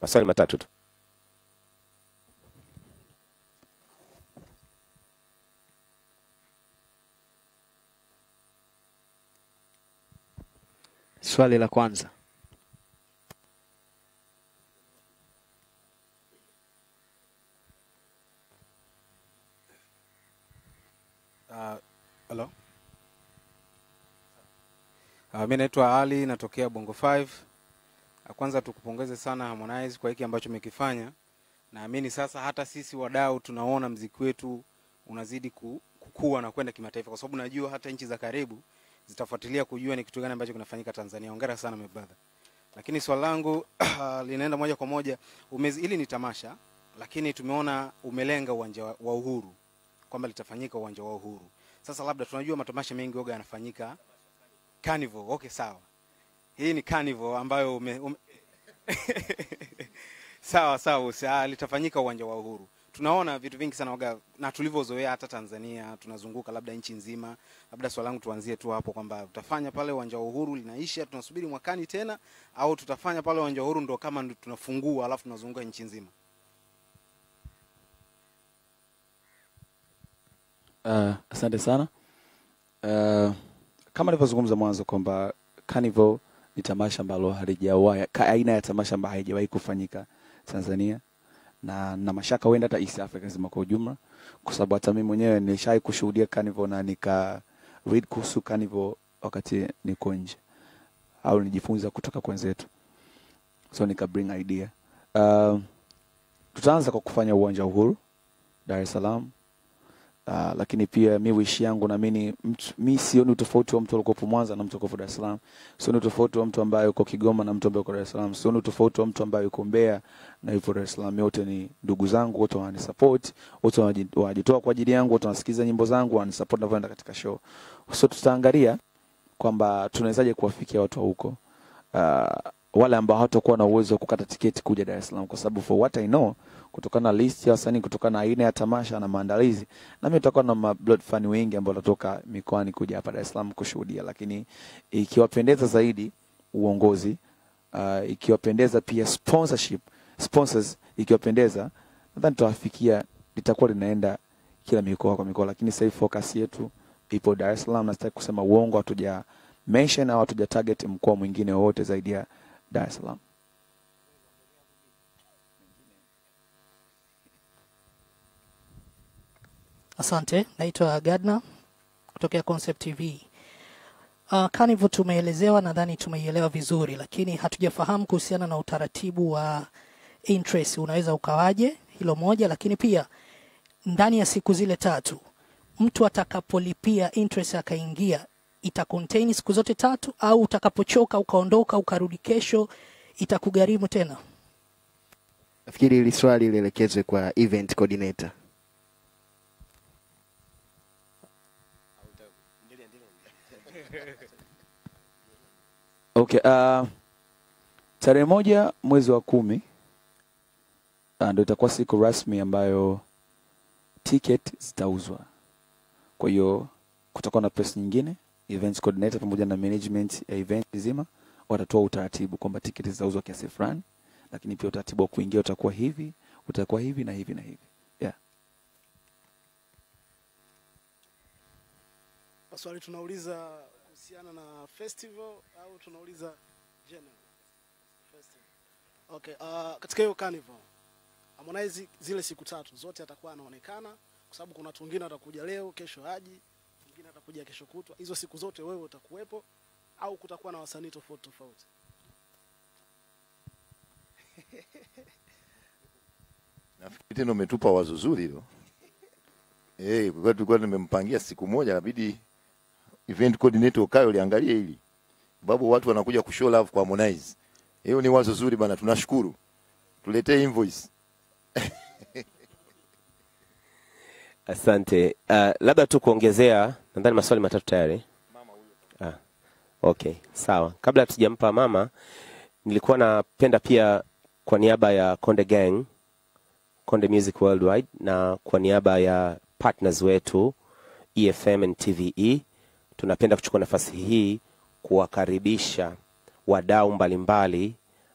Maswali matatu tu. Swali la kwanza. Uh, hello. Uh, mi naitwa Ali natokea Bongo 5. Uh, kwanza tukupongeze sana Harmonize kwa hiki ambacho umekifanya. Naamini sasa hata sisi wadau tunaona mziki wetu unazidi ku- kukua na kwenda kimataifa, kwa sababu najua hata nchi za karibu zitafuatilia kujua ni kitu gani ambacho kinafanyika Tanzania. Hongera sana my brother. Lakini swali langu linaenda moja kwa moja umezi, hili ni tamasha, lakini tumeona umelenga uwanja wa wa Uhuru kwamba litafanyika uwanja wa Uhuru. Sasa labda tunajua matamasha mengi oga yanafanyika carnival. Okay, sawa, hii ni carnival ambayo ume, ume... sawa sawa, usa, litafanyika uwanja wa Uhuru. Tunaona vitu vingi sana oga, na tulivyozoea hata Tanzania tunazunguka labda nchi nzima. Labda swali langu tuanzie tu hapo kwamba utafanya pale uwanja wa Uhuru linaisha, tunasubiri mwakani tena, au tutafanya pale uwanja wa Uhuru ndo kama ndo tunafungua alafu tunazunguka nchi nzima? Uh, asante sana. Uh, kama nilivyozungumza mwanzo kwamba Carnival ni tamasha ambalo halijawahi ka- aina ya tamasha ambayo haijawahi kufanyika Tanzania na na mashaka huenda hata East Africa nzima kwa ujumla, kwa sababu hata mimi mwenyewe nilishawahi kushuhudia Carnival na nika read kuhusu Carnival wakati niko nje au nijifunza kutoka kwa wenzetu, so nika bring idea. Uh, tutaanza kwa kufanya uwanja wa Uhuru Dar es Salaam. Uh, lakini pia mi wishi yangu naamini mtu- mi sioni utofauti wa mtu alikopo Mwanza na mtu alikopo Dar es Salaam. Sioni utofauti wa mtu ambaye yuko Kigoma na mtu ambaye yuko Dar es Salaam. Sioni utofauti wa mtu ambaye yuko Mbeya na yupo Dar es Salaam. Wote ni ndugu zangu, wote wananisupport, wote wanaji- wanajitoa kwa ajili yangu, wote wanasikiza nyimbo zangu, wananisupport ninavyoenda katika show. So tutaangalia kwamba tunawezaje kuwafikia watu wa huko. Uh, wale ambao hawatakuwa na uwezo wa kukata tiketi kuja Dar es Salaam kwa sababu for what I know kutokana na list ya wasanii, kutokana na aina ya tamasha na maandalizi, nami tutakuwa na ma blood fan wengi ambao watatoka mikoani kuja hapa Dar es Salaam kushuhudia, lakini ikiwapendeza zaidi uongozi uh, ikiwapendeza pia sponsorship sponsors, ikiwapendeza nadhani tutawafikia, litakuwa linaenda kila mikoa kwa mikoa, lakini sasa hivi focus yetu ipo Dar es Salaam, na sitaki kusema uongo, hatuja mention au hatuja target mkoa mwingine wowote zaidi ya Dar es Salaam. Asante, naitwa Gadna kutokea Concept TV. Uh, Carnival tumeelezewa, nadhani tumeielewa vizuri, lakini hatujafahamu kuhusiana na utaratibu wa interest unaweza ukawaje, hilo moja. Lakini pia ndani ya siku zile tatu mtu atakapolipia interest akaingia, ita contain siku zote tatu, au utakapochoka ukaondoka ukarudi kesho itakugharimu tena? Nafikiri hili swali lielekezwe kwa event coordinator. Okay, uh, tarehe moja mwezi wa kumi uh, ndio itakuwa siku rasmi ambayo ticket zitauzwa. Kwa hiyo kutakuwa na press nyingine, events coordinator pamoja na management ya event nzima watatoa utaratibu kwamba tiketi zitauzwa kiasi fulani, lakini pia utaratibu wa kuingia utakuwa hivi, utakuwa hivi na hivi na hivi. Yeah. Swali tunauliza kuhusiana na festival au tunauliza general festival? Okay, uh, katika hiyo carnival Harmonize zile siku tatu zote atakuwa anaonekana, kwa sababu kuna watu wengine watakuja leo, kesho haji, mwingine atakuja kesho kutwa. Hizo siku zote wewe utakuwepo au kutakuwa na wasanii tofauti tofauti? Nafikiri tena umetupa wazo zuri hilo. Eh, kwa tulikuwa nimempangia siku moja inabidi event coordinator ukae uliangalie hili. Babu watu wanakuja kushow love kwa Harmonize. Hiyo ni wazo zuri bana, tunashukuru. Tuletee invoice. Asante. Uh, labda tu kuongezea, nadhani maswali matatu tayari. Ah, okay, sawa. Kabla hatujampa mama, nilikuwa napenda pia kwa niaba ya Konde Gang, Konde Music Worldwide na kwa niaba ya partners wetu EFM and TVE, tunapenda kuchukua nafasi hii kuwakaribisha wadau mbalimbali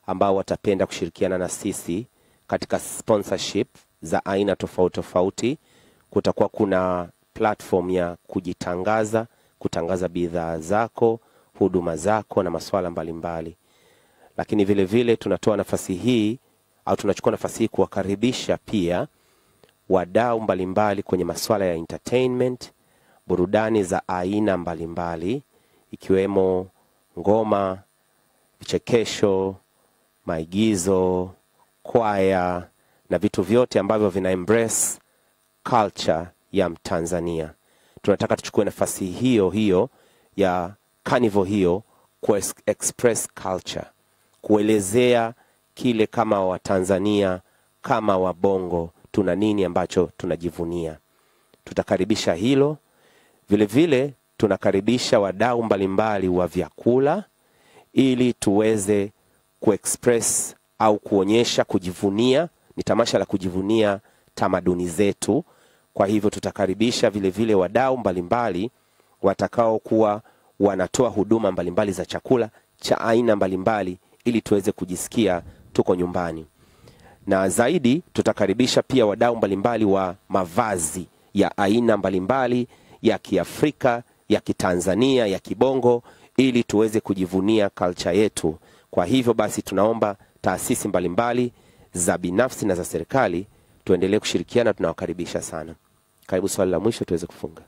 ambao watapenda kushirikiana na sisi katika sponsorship za aina tofauti tofauti. Kutakuwa kuna platform ya kujitangaza, kutangaza bidhaa zako, huduma zako na masuala mbalimbali. Lakini vile vile tunatoa nafasi hii au tunachukua nafasi hii kuwakaribisha pia wadau mbalimbali kwenye masuala ya entertainment, burudani za aina mbalimbali ikiwemo ngoma, vichekesho, maigizo, kwaya na vitu vyote ambavyo vina embrace culture ya Mtanzania. Tunataka tuchukue nafasi hiyo hiyo ya carnival hiyo ku express culture, kuelezea kile kama Watanzania kama Wabongo tuna nini ambacho tunajivunia. Tutakaribisha hilo vile vile, tunakaribisha wadau mbalimbali wa vyakula ili tuweze kuexpress au kuonyesha kujivunia. Ni tamasha la kujivunia tamaduni zetu. Kwa hivyo tutakaribisha vile vile wadau mbalimbali watakaokuwa wanatoa huduma mbalimbali za chakula cha aina mbalimbali ili tuweze kujisikia tuko nyumbani na zaidi tutakaribisha pia wadau mbalimbali wa mavazi ya aina mbalimbali ya Kiafrika, ya Kitanzania, ya Kibongo ili tuweze kujivunia culture yetu. Kwa hivyo basi, tunaomba taasisi mbalimbali za binafsi na za serikali tuendelee kushirikiana, tunawakaribisha sana. Karibu swali la mwisho tuweze kufunga.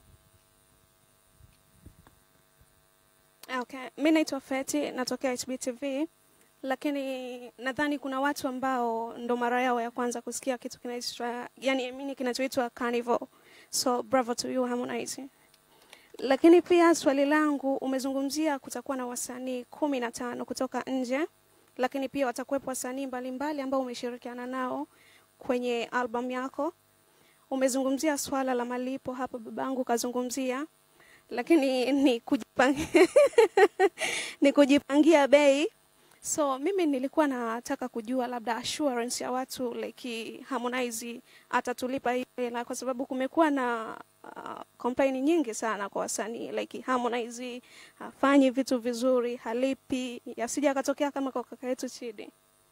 Okay, mi naitwa Feti, natokea HBTV, lakini nadhani kuna watu ambao ndo mara yao ya kwanza kusikia kitu kinaitwa yani mini kinachoitwa carnival. So bravo to you Harmonize. Lakini pia swali langu, umezungumzia kutakuwa na wasanii kumi na tano kutoka nje, lakini pia watakuwepo wasanii mbalimbali ambao umeshirikiana nao kwenye album yako. Umezungumzia swala la malipo hapa, babangu kazungumzia lakini ni kujipangia, ni kujipangia bei. So mimi nilikuwa nataka kujua labda assurance ya watu like Harmonize atatulipa hii hela, kwa sababu kumekuwa na uh, complain nyingi sana kwa wasanii like Harmonize hafanyi vitu vizuri, halipi, yasija akatokea kama kwa kaka yetu Chidi.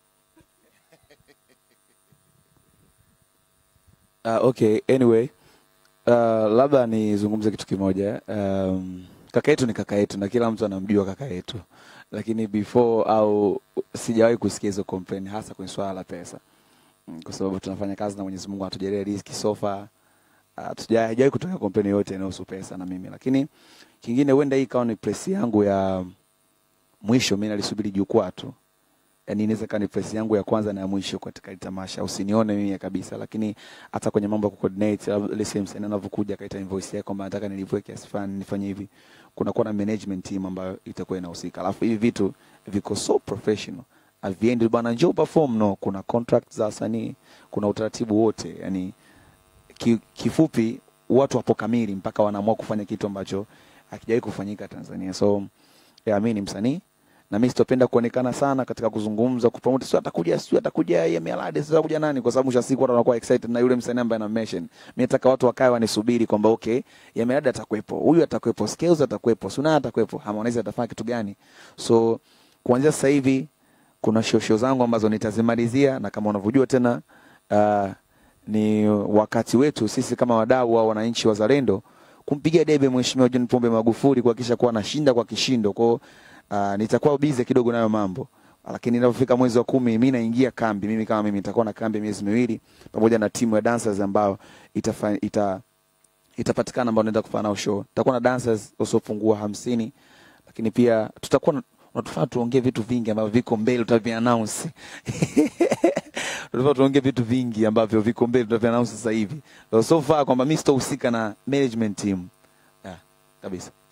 Uh, okay, anyway uh, labda nizungumze kitu kimoja. Um, kaka yetu ni kaka yetu na kila mtu anamjua kaka yetu, lakini before au sijawahi kusikia hizo complain, hasa kwenye swala la pesa, Mm, kwa sababu tunafanya kazi na Mwenyezi Mungu anatujalia riziki sofa. Hatujawahi kutokea complain yoyote inayohusu pesa na mimi, lakini kingine, huenda hii ikawa ni press yangu ya mwisho. Mimi nalisubiri jukwaa tu yani inaweza kaa ni press yangu ya kwanza na ya mwisho katika hili tamasha. Usinione mimi kabisa, lakini hata kwenye mambo ya kucoordinate, labda ile same msanii anavyokuja akaita invoice yake kwamba nataka nilipwe kiasi fulani nifanye hivi, kuna kuwa na management team ambayo itakuwa inahusika. Alafu hivi vitu viko so professional, haviendi bwana, njoo perform. No, kuna contract za wasanii, kuna utaratibu wote. Yani ki, kifupi watu wapo kamili mpaka wanaamua kufanya kitu ambacho hakijawahi kufanyika Tanzania. So yeah, mimi ni msanii na mimi sitopenda kuonekana sana katika kuzungumza kupromote, sio atakuja, sio atakuja yeye Melody, sio atakuja nani, kwa sababu mwisho wa siku watu wanakuwa excited na yule msanii ambaye ana mention. Mimi nataka watu wakae wanisubiri kwamba okay, ya Melody atakuwepo, huyu atakuwepo, Skills atakuwepo, Suna atakuwepo, Harmonize atafanya kitu gani? So kuanzia sasa hivi kuna show show zangu ambazo nitazimalizia, na kama unavyojua tena uh, ni wakati wetu sisi kama wadau au wananchi wazalendo kumpigia debe Mheshimiwa John Pombe Magufuli kuhakikisha kuwa anashinda kwa kishindo kwao uh, nitakuwa bize kidogo nayo mambo lakini inapofika mwezi wa kumi mi naingia kambi mimi kama mimi nitakuwa na kambi miezi miwili pamoja na timu ya dancers ambao itafa, ita, itapatikana ambao naenda kufanya nao show tutakuwa na dancers wasiopungua hamsini lakini pia tutakuwa na- unatufaa tuongee vitu vingi ambavyo viko mbele tutaviannounce tunafaa tuongee vitu vingi ambavyo viko mbele tutaviannounce sasa hivi so far kwamba mi sitohusika na management team yeah, kabisa